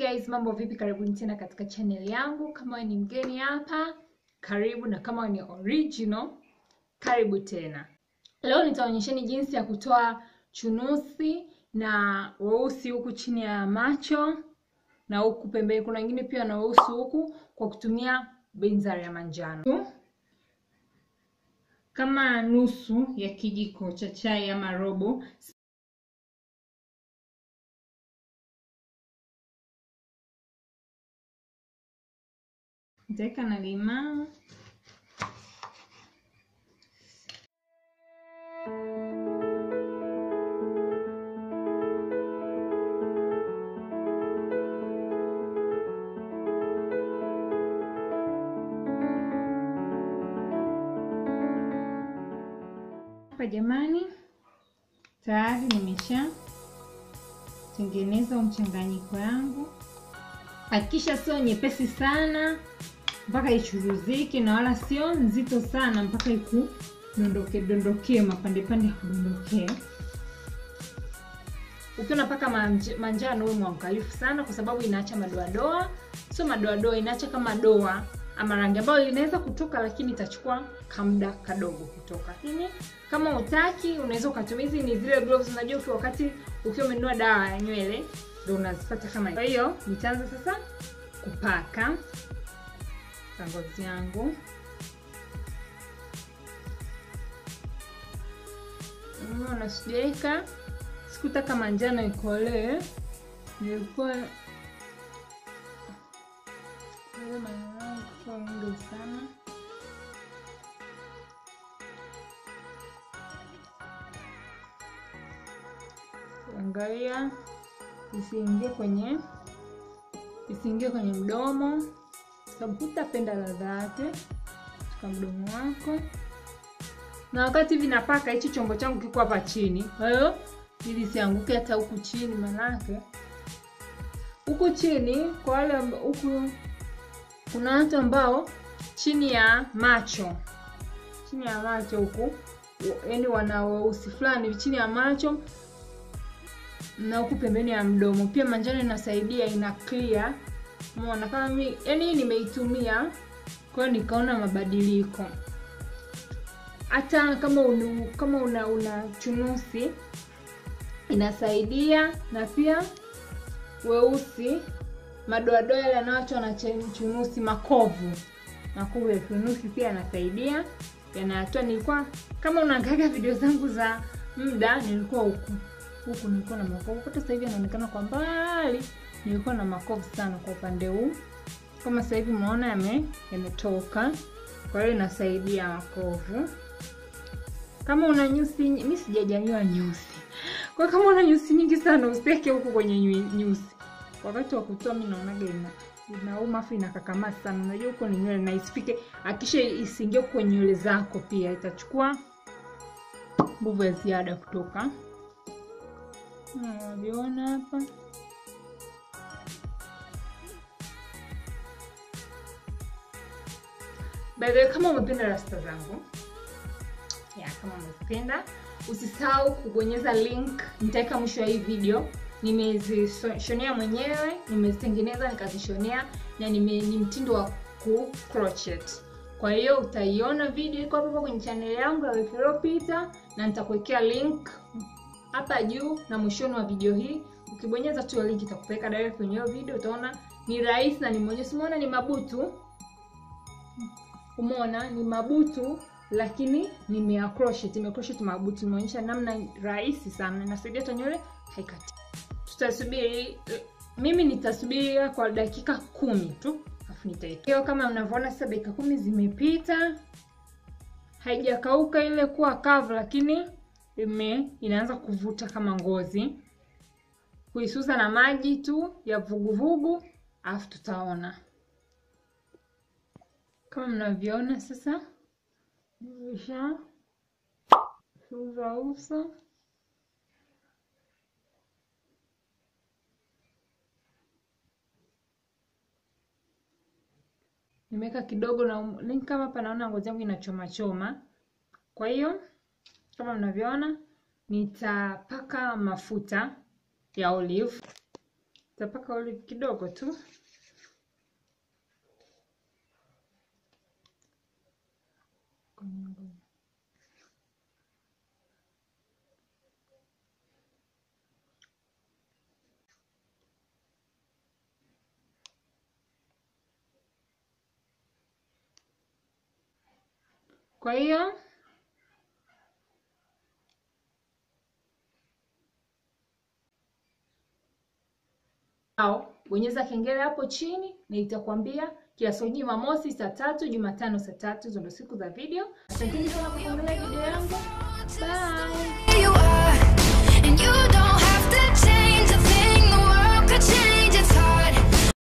guys, mambo vipi? Karibuni tena katika channel yangu. Kama wewe ni mgeni hapa, karibu, na kama wewe ni original, karibu tena. Leo nitaonyesheni jinsi ya kutoa chunusi na weusi huku chini ya macho na huku pembeni. Kuna wengine pia na weusi huku kwa kutumia benzari ya manjano kama nusu ya kijiko cha chai ama robo nitaweka na limao hapa. Jamani, tayari nimesha tengeneza mchanganyiko yangu. Hakikisha sio nyepesi sana mpaka ichuruzike na wala sio nzito sana mpaka ikudondoke dondokee mapande pande kudondokee. Ukiwa unapaka manjano uwe mwangalifu sana, kwa sababu inaacha madoadoa. Sio madoadoa, inaacha kama doa ama rangi ambayo linaweza kutoka, lakini itachukua kamda kadogo kutoka. Lakini kama utaki, unaweza ukatumia hizi. Ni zile gloves, unajua ukiwa wakati ukiwa umenunua dawa ya nywele ndio unazipata kama hiyo. Kwa hiyo nitaanza sasa kupaka ngozi yangu. Unaona, sijaweka, sikutaka manjano ikolee, nilikuwa mengi sana. Angalia isiingie kwenye isiingie kwenye mdomo sababu hutapenda ladha yake katika mdomo wako. Na wakati vinapaka, hichi chombo changu kiko hapa chini, kwa hiyo ili sianguke hata huku chini, manake huku chini kwa wale huku, kuna watu ambao chini ya macho, chini ya macho huku, yaani wana weusi fulani chini ya macho na huku pembeni ya mdomo. Pia manjano inasaidia, ina clear Umeona kama mimi yani nimeitumia, kwa hiyo nikaona mabadiliko. Hata kama unu, kama una una chunusi inasaidia, na pia weusi, madoadoa yale yanayoachwa na chunusi, makovu makovu ya chunusi pia yanasaidia, yanatoa. Nilikuwa kama unaangalia video zangu za muda, nilikuwa huku huku nilikuwa na makovu, hata sasa hivi yanaonekana kwa mbali nilikuwa na makovu sana kwa upande huu, kama sasa hivi umeona yame yametoka. Kwa hiyo inasaidia makovu. Kama una nyusi, mimi sijajaliwa nyusi, kwa kama una nyusi nyingi sana usiweke huku kwenye nyusi. Wakati wa kutoa mimi naonaga ina inauma afu inakakamaa sana. Unajua huko ni nywele na isipike, akisha isiingie kwenye nywele zako, pia itachukua nguvu ya ziada kutoka. Unaviona hapa By the way, kama umependa rasta zangu ya, kama umependa usisahau kubonyeza link, nitaweka mwisho wa hii video. Nimezishonea mwenyewe, nimezitengeneza nikazishonea, na nime ni mtindo wa ku crochet. Kwa hiyo utaiona video iko hapo kwenye channel yangu ya wiki iliyopita, na nitakuwekea link hapa juu na mwishoni wa video hii. Ukibonyeza tu link itakupeleka direct kwenye hiyo video, utaona ni rahisi na ni mwenyewe. Umeona ni mabutu Umeona ni mabutu lakini nimea crochet, nime crochet mabutu. Nimeonyesha namna rahisi sana, inasaidia hata nywele haikati. Tutasubiri, mimi nitasubiri kwa dakika kumi tu afu nitaitoa. Kama mnavyoona sasa, dakika kumi zimepita, haijakauka ile kuwa kavu, lakini ime inaanza kuvuta kama ngozi. Kuisuza na maji tu ya vuguvugu, afu tutaona kama mnavyoona sasa, nimesha suza uso. Nimeweka kidogo na kama hapa naona ngozi yangu inachoma choma, kwa hiyo kama mnavyoona nitapaka mafuta ya olive Tapaka olive kidogo tu. Kwa hiyo au bonyeza kengele hapo chini na itakwambia kila siku Jumamosi saa tatu, Jumatano saa tatu. Hizo ndo siku za video. Asanteni sana kwa kuangalia video yangu. Bye. you are, and you don't have to change a thing. The world could change.